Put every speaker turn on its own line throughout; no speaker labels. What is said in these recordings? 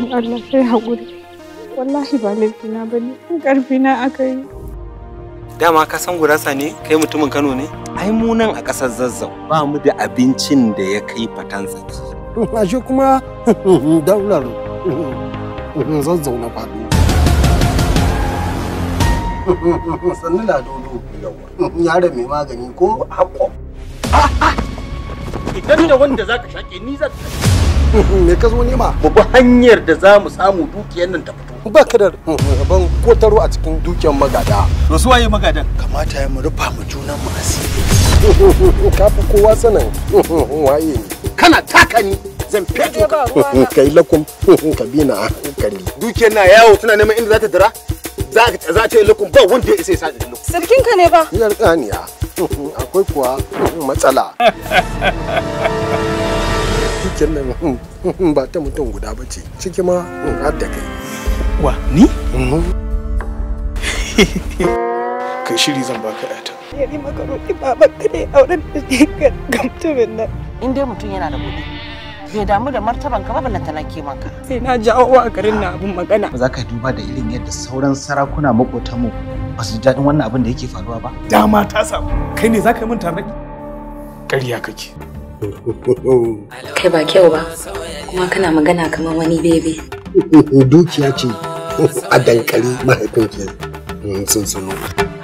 in Allah kai haƙuri wallahi ba laifina ba ne ƙarfina aka yi
dama ka san gurasa ne kai mutumin kano ne ai mu nan a ƙasar zazzau ba mu da abincin da ya kai fatan tsaki
ashe kuma daular zazzau na faɗo sannu na dodo yaro mai magani ko haƙo
idan da wanda zaka shaƙe ni zan
me ka zo nema
mu bi hanyar da za mu samu dukiyar nan ta fito
ba ka da rabon kotaro a cikin dukiyar magada
to su waye magadan
kamata ya mu rufa mu junan mu asiri ka fi kowa sanin waye ne
kana taka ni zan feto ka
kai lakum ka bi na hankali
dukiyar na yawo tana neman inda za ta dira za ka za ta yi lukun ba wanda ya isa ya sa da lukun
sarkinka ne ba
yar ƙaniya akwai kuwa matsala dukiyar nan ba ta mutum guda ba ce ciki ma har da kai
wa ni kai shiri zan baka yata
ya yi maka roƙi baban ka ne auren da ne ga mutumin nan
in dai mutum yana da kuɗi bai damu da martaban ka ba ballanta na ke maka
sai na jawo a garin na abin magana
ba za ka duba da irin yadda sauran sarakuna makotanmu ba su ji daɗin wannan abin da yake faruwa ba
dama ta samu kai ne za ka yi min tarnaƙi ƙarya kake
kai ba kyau ba kuma kana magana kamar wani bebe
dukiya ce a dankali mahaifinki sun sunu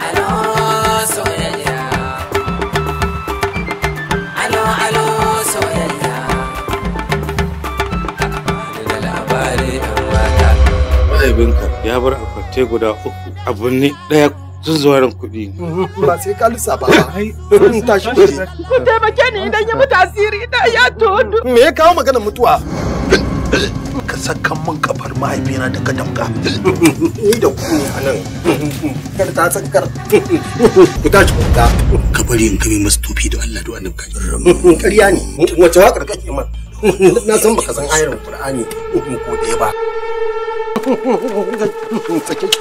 mahaifinka ya bar akwate guda uku abu ne ɗaya sun zuwa ran kuɗi
ba sai ka lissafa ba tashi waje
ku taimake ni idan ya mutu asiri da ya tono
me ya kawo maganar mutuwa
ka sakan min kafar mahaifina da ka damka
ni da ku ne a nan kar ta sakar ku tashi ku ga
ka bari in kame masu tofi da Allah da wannan kai
ƙarya ne wace waƙar kake man na san baka san ayar Qur'ani ko ɗaya ba sake shi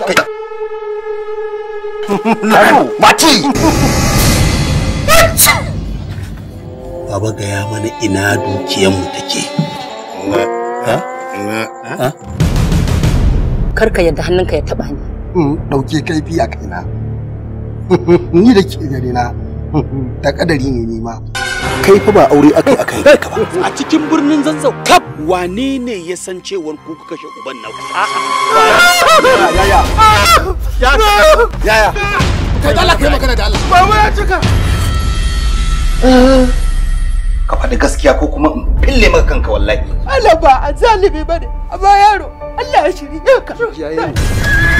mati Baba gaya mana ina dukiyanmu take.
karka yadda hannunka ya taba ni
ɗauke kaifi a kaina ni da ke gare na da kadari ne ni ma
Kai fa ba aure aka yi aka yi ka ba.
a cikin birnin zazzau kaf wane ne ya san cewar ku kuka kashe uban naku
yaya yaya kai da Allah kai magana da Allah
Baba ya cika.
ka faɗi gaskiya ko kuma in fille maka kanka wallahi
Allah ba a zalibi ba ne, amma yaro Allah ya shirye ka.
yayin